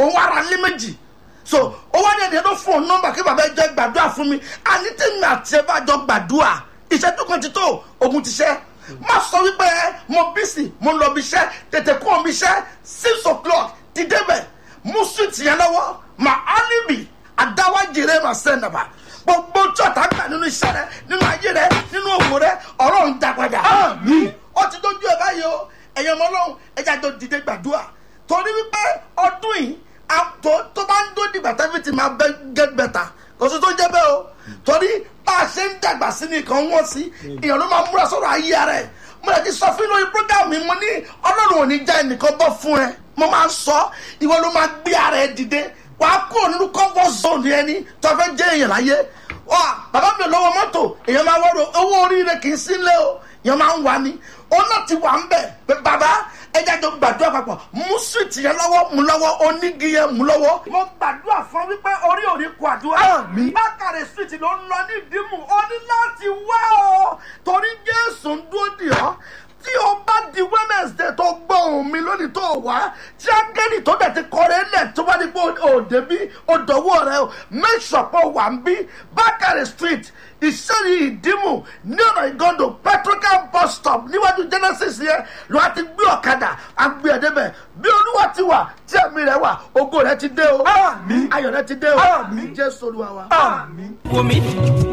òun ara lé méjì so ó wá ní ẹni tó fún òun nọ́mbà kí bàbá ẹ jẹ́ gbàdúrà fún mi àní tèmi àti ẹ bá jọ gbàdúrà ìṣẹ́jú kan ti tó ogun ti ṣẹ́ má sọ wípé mo bísí mo lọ bí iṣẹ́ tètè kó omi iṣẹ́ six o'clock ti débẹ̀ mú sweet yẹn lọ́wọ́ mà áníbì àdáwájìrè mà sẹ́nàbà gbogbo tí ọ̀tá gbà nínú iṣẹ́ rẹ nínú ayé rẹ nínú òwò rẹ ọ̀rọ̀ ń dàgbàjà. ó ti dójú ẹ báyìí o ẹ̀yàn ọmọ ọlọ́run ẹja jọ dìde gbàdúrà torí wípé ọdún yìí tó tó bá ń dó dìgbà tẹ́fì tí máa bẹ́ get better kò sí tó jẹ́ bẹ́ẹ̀ o torí bá a ṣe ń dàgbà sí nìkan wọ́n sí èèyàn ló máa múra sọ̀rọ̀ ayé ara ẹ̀ mo lè ti sọ fún lórí program mi mo ní ọlọ́run ò ní já ẹnìkan bọ́ fún ẹ mo máa ń sọ ìwọ ló máa gbé ara ẹ dìde wàá kúrò nínú comfort zone ẹni tó fẹ́ jẹ́ èèyàn láyé wà bàbá mi ò lọ́wọ́ mọ́tò èèyàn máa wọ́rọ̀ owó oríire kì í sí ilé o èèyàn máa ń wà ní òun náà ti wà ń bẹ̀ pé bàbá ẹja jọ gbàdúrà papọ̀ mú sùtì yẹn lọ́wọ́ mú lọ́wọ́ onígi yẹn mú lọ́wọ́. mo gbàdúrà fún wípé orí òní kò àdúrà. bákàrẹ̀ sùtì ló ń lọ ní ìdímù ó ní láti wá o torí jésù ń dúró dì ọ́ tí o bá di wednesday tó gbọ́ ohun mi lónìí tó wá tí ángẹ́lì tó dẹ̀ ti kọrin lẹ̀ tó bá ní pé òde bí òdòwò rẹ o make sure pé o wà ń bí bákàrẹ̀ street ìṣẹ́yìn ìdímù ní ọ̀nà ìgọ́ndò petrocam bus stop níwájú genesis yẹn ló wá ti gbé ọ̀kadà àgbé ẹ̀ débẹ̀ bí olúwa ti wà tí ẹ̀mí rẹ̀ wà ògo rẹ̀ ti dé o ayọ̀ rẹ̀ ti dé o jésù olúwa wa. wò mí